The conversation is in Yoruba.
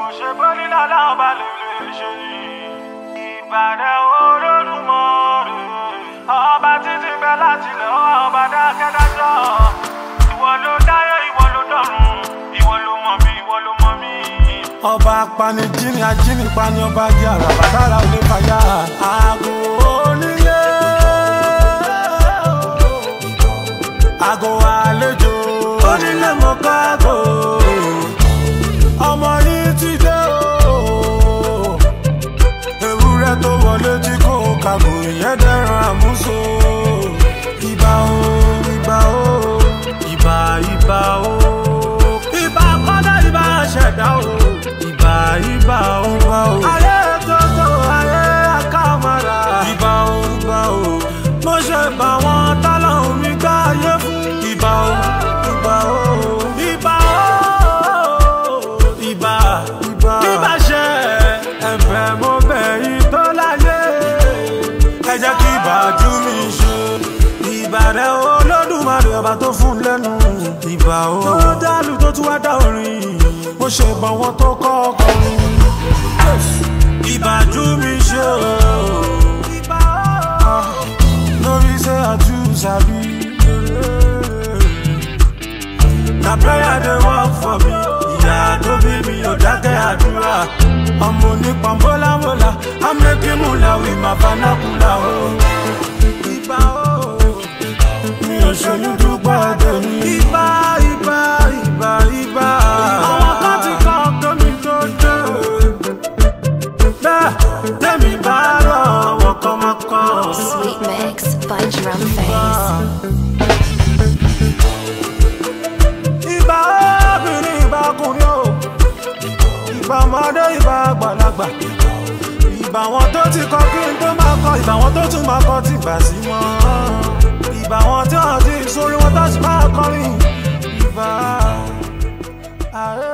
kò ṣe bó nílò láwọn bá lè lè ṣe ìbàdàn olódùmọ̀rè ọba títí bẹ láti lọ ọba dákẹ́dájọ́ ìwọ ló dáyé ìwọ ló dọ̀run ìwọ ló mọ̀ mí ìwọ ló mọ̀ mí. ọba apanijini ajínipani ọba di àràbà dára olè fàyà. àgò onílé àgò àlejò onílé mọ̀ká àgò ọmọ yìí ti dé o ewúrẹ́ tó wọlé tí kò kàgò ìyẹn dẹ́ran àmúso ìbà o ìbà o ìbà ìbà o ìbà kọ́dá ìbà ṣẹ̀dá o ìbà ìbà o ìbà o ayé tótó ayé àkàmàrà ìbà o ìbà o mo ṣe bá wọn tọ́lọ́hún mi gbá ayé fún ìbà o ìbà o ìbà o ìbà ìbà ìbà ṣe ẹ̀fẹ̀ mo bẹ̀ yìí tó láyé ẹ jẹ́ kí ìbàjú mi ṣe ìbàrẹ̀ olódùmarè ọba tó fún lẹ́nu ìbà o tó dálù tó tún wá dá orin mo ṣe bá wọn tó kọ́ ọkọrin ìbàjú mi ṣe o Ah, lórí ṣe àtúnṣàbí na prayer dey work for me ìyá tó bí mi ò dákẹ́ àdúrà ọmọ onípa mọ́lámọ́lá amẹ́kímúlá wí máa fanákúlá o. ìbà o mi ò ṣojú dúpọ̀ tèmi. ìbà ìbà ìbà ìbà. àwọn kan ti kọ́ tómi tó dé. bẹ́ẹ̀ tèmi bá rọ̀ wọ́n kọ́ máa kọ́. Sweet Mix by Drum Face. ìbà obìnrin ìbà ọkùnrin o ìbà ọmọdé ìbà àgbàlagbà ìbà wọn tó ti kọ kí n tó máa kọ ìbà wọn tó tún máa kọ tí gbà sí mọ ìbà wọn tí wọn ti sórí wọn tó sì máa kọrin ìbà ayé.